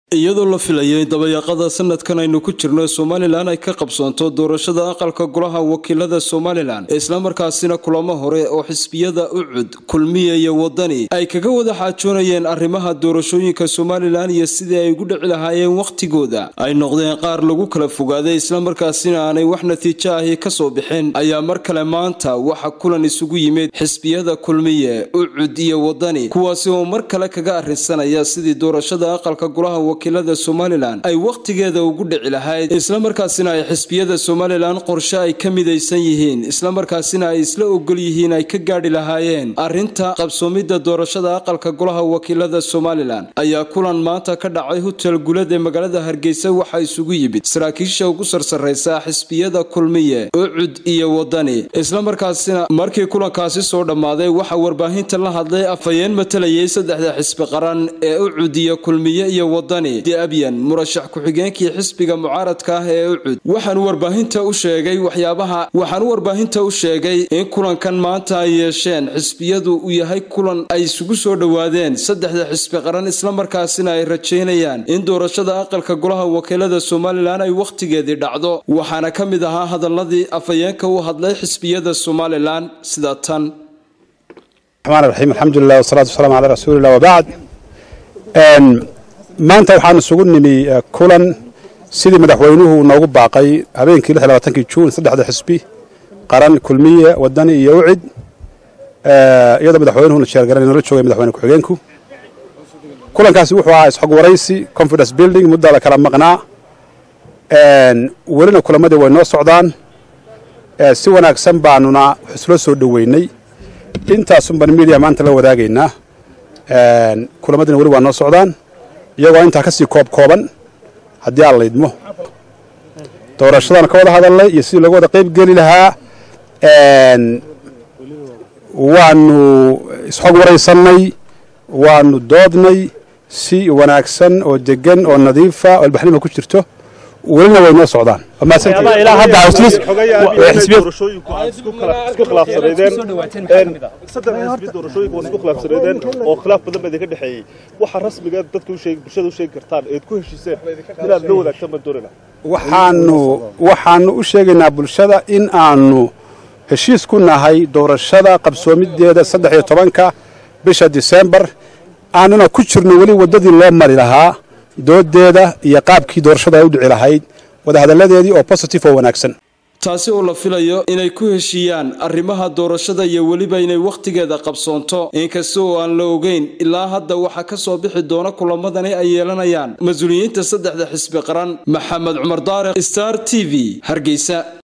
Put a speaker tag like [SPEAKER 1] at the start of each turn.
[SPEAKER 1] iyadoo la filayay dabayaaqada sanadkan aynu ku jirno somalilan ay ka qabsoonto doorashada aqalka golaha wakiilada somalilan islamarkaasina kulamo hore oo xisbiyada ucud kulmiya iyo wadani ay kaga wada xaajoonayeen arrimaha doorashooyinka somalilan iyo sidii ay ugu dhici lahaayeen wakhtigooda ay noqdeen qaar lagu kala fogaaday islamarkaasina aanay wax natiijo ahi kasoo bixin ayaa mar kale maanta waxa kulan isugu yimid xisbiyada kulmiye ucud iyo wadani kuwaasi oo mar kale kaga arrinsanaya sidii doorashada aqalka golaha wakiilada somalilan ay wakhtigeeda ugu dhici lahayd islamarkaasina ay xisbiyada somalilan qorshe ay ka midaysan yihiin islamarkaasina ay isla ogol yihiin ay ka gaadhi lahaayeen arrinta qabsoomidda doorashada aqalka golaha wakiilada somalilan ayaa kulan maanta ka dhacay hotel gulad ee magaalada hargeysa waxaa isugu yimid saraakiisha ugu sarsaraysa xisbiyada kulmiye ucud iyo wadani islamarkaasina markii kulankaasi soo dhammaaday waxaa warbaahinta la hadlay afhayeen matalayay saddexda xisbi qaran ee ucud iyo kulmiye iyo wadani abyan murashax ku-xigeenkii xisbiga mucaaradka ah ee ucud waxaanu warbaahinta u sheegay waxyaabaha waxaanu warbaahinta u sheegay in kulankan maanta ay yeesheen xisbiyadu uu yahay kulan ay isugu soo dhowaadeen saddexda xisbi qaran islamarkaasina ay rajaynayaan in doorashada aqalka golaha wakiilada somalilan ay wakhtigeedii dhacdo waxaana ka mid ahaa hadaladii afhayeenka u hadlay xisbiyada somalilan sida tan
[SPEAKER 2] raxmaan alxamdulilah wasalaatu wasalaamu calaa rasuulilah wabacd maanta waxaan isugu nimi kulan sidii madaxweynuhu noogu baaqay habeenkii kii juun saddexda xisbi qaran kulmiye wadani iyo ucid iyadoo madaxweynuhuna sheergaran noola joogay madaxweyne ku-xigeenku kulankaasi wuxuu ahaa isxog waraysi confidence building muddaa la kala maqnaa welina kulamadii way noo socdaan si wanaagsan baanuna islo soo dhoweynay intaasunbaan miidiya maanta la wadaagaynaa kulamadina weli waa noo socdaan iyagoo intaa ka sii koob kooban haddii aan laydmo doorashadana ka wada hadalnay iyo sidii looga wada qayb geli lahaa waanu isxog waraysannay waanu doodnay si wanaagsan oo degan oo nadiifa oo albaxnima ku jirto welina way noo socdaan
[SPEAKER 3] oo khilaaf badan baa idinka dhexeeyey waxa rasmiga dadka bulshada u sheegi kartaan eed ku heshiiseen inaad la wadaagtaan baan doonayna
[SPEAKER 2] waxaanu waxaanu u sheegaynaa bulshada in aanu heshiis ku nahay doorashada qabsoomideeda saddex iyo tobanka bisha disembar aanuna ku jirno weli waddadii loo mari lahaa doodeeda iyo qaabkii doorashada ay u dhici lahayd wadahadalladeedii oo positive oo wanaagsan
[SPEAKER 1] taasi oo la filayo inay ku heshiiyaan arrimaha doorashada iyo weliba inay wakhtigeeda qabsoonto inkasta oo aan la ogeyn ilaa hadda waxaa ka soo bixi doona kulamadani ay yeelanayaan mas-uuliyiinta saddexda xisbi qaran maxamed cumar daariq star t v hargeysa